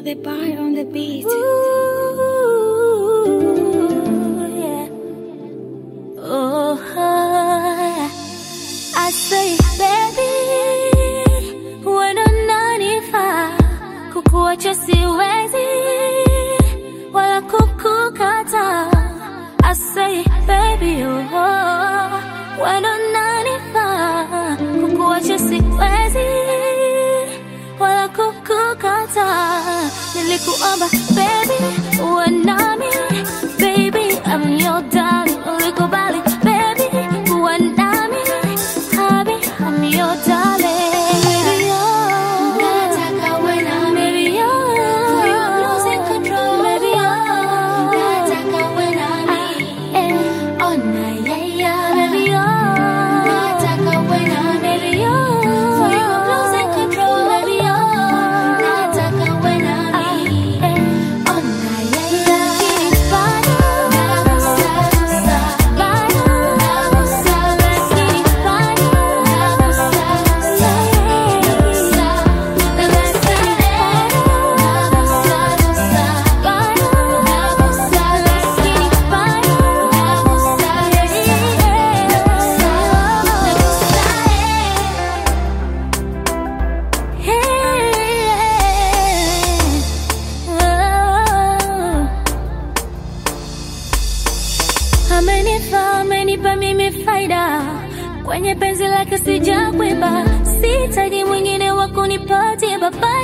the bar on the beat. Ooh, yeah. Oh, yeah. I say baby, wendo unanifaa, kukuacha siwezi wala kukukata. I say baby, oh, wendo unanifaa, kukuacha siwezi wala kukukata. Nilikuomba baby, uwe nami baby, I'm your darling. Ulikubali baby, uwe nami habi, I'm your darling. Baby, oh, Nataka uwe nami. baby, oh, For your losing control. baby, oh, Nataka uwe nami. eh, Oh, na, yeah, yeah. baby, oh, Nataka uwe nami. baby, oh, For your losing control. baby, oh, Nataka uwe nami. eh, Oh, na, yeah, yeah. bado, Nagusa, gusa. bado, Nagusa, gusa. bado, Nagusa, gusa. Nagusa, nagusa, eh. Nagusa, gusa. Nagusa, gusa. Nagusa, Amenifaa, amenipa mimi faida kwenye penzi lake sijakwiba, sihitaji mwingine wa kunipatia baba